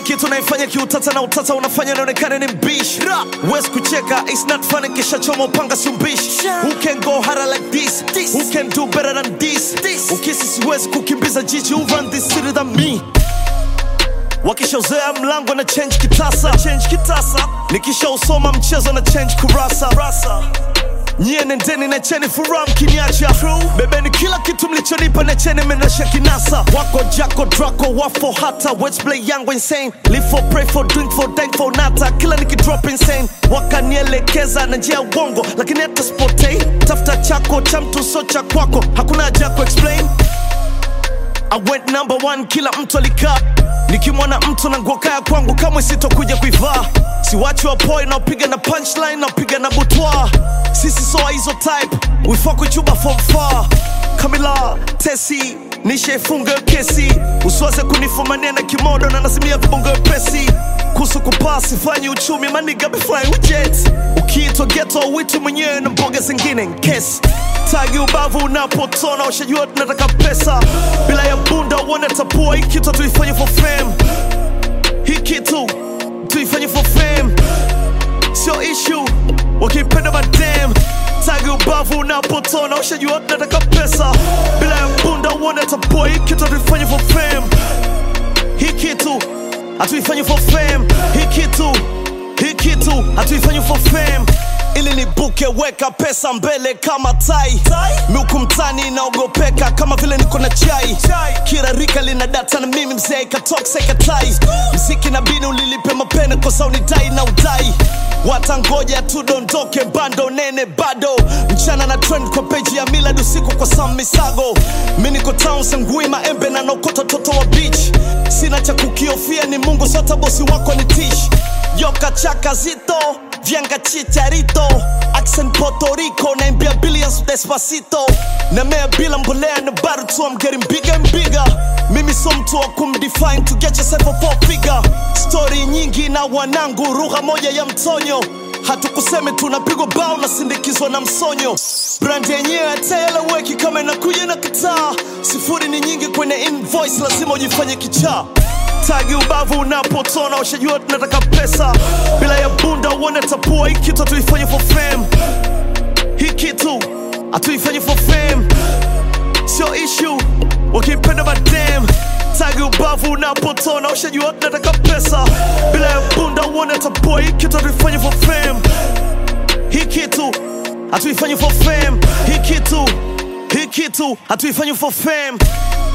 kitu naifanya kiutata na utata unafanya naonekana ni mbishi wes kucheka it's not funny kisha choma upanga si mbishi who can go harder like this, who can do better than this, ukisi siwezi kukimbiza jiji who run this city than me wakishauzea mlango na change kitasa, change kitasa. nikishausoma mchezo na change kurasa Rasa. nyie nendeni na cheni furaha mkiniacha bebeni kila kitu mlichonipa na cheni menasha kinasa wako jako drako wafo hata wetplay yangu insane live for pray for drink for dank for nata kila nikidrop insane wakanielekeza na njia ya uongo lakini hata spotei tafuta chako cha mtu so cha kwako hakuna haja ya kuexplain I went number one, kila mtu alikaa nikimwona mtu na nguo kaya kwangu kamwe sitokuja kuivaa siwachi wapoi naopiga na punchline naopiga na butwa sisi soa hizo type wifakuchuba from far kamila tesi nishaifunga hiyo kesi usiwaze kunifumania na kimodo na nazimia vibongo pesi kuhusu kupaa sifanyi uchumi maniga befly jet ukiitwa geto witu mwenyewe na mboga zingine nkesi tagi ubavu unapotona ushajua tunataka pesa bila ya bunda uone tapua hii kitu tuifanye for fame hii kitu tuifanye for fame sio issue wakipenda madam tagi ubavu unapotona ushajua tunataka pesa bila ya bunda uone tapua hii kitu tuifanye for fame hii kitu hatuifanyi for fame hii kitu hii kitu hatuifanyi for fame ili nibuke weka pesa mbele kama tai miuku mtani inaogopeka kama vile niko na chai kila rika lina data na mimi mzee katoksa ikatai mziki na bini ulilipe mapene kosa unidai na udai watangoja tudondoke bando nene bado mchana na trend kwa peji ya milad usiku kwa sam misago mi niko town sengui maembe na nokota toto wa beach sina cha kukiofia ni mungu sota bosi wako ni tish yoka chaka zito vyanga chicharito accent Puerto Rico naimbia billions despacito namea bila mbolea na bado tu I'm getting bigger and bigger mimi so mtu wa kumdefine to get yourself a four figure story nyingi na wanangu lugha moja ya mtonyo hatukuseme tunapigwa bao na sindikizwa na msonyo brand yenyewe hataeleweki kama inakuja na kitaa sifuri ni nyingi kwenye invoice lazima ujifanye kichaa tagi ubavu unapotona ushajua tunataka pesa bila ya bunda uone tapua hii kitu hatuifanye for fame hii kitu hatuifanye for fame sio issue wakipenda madam tagi ubavu unapotona ushajua tunataka pesa bila ya bunda uone tapua hii kitu hatuifanye for fame hii kitu hatuifanye for fame hii kitu hii kitu hatuifanye for fame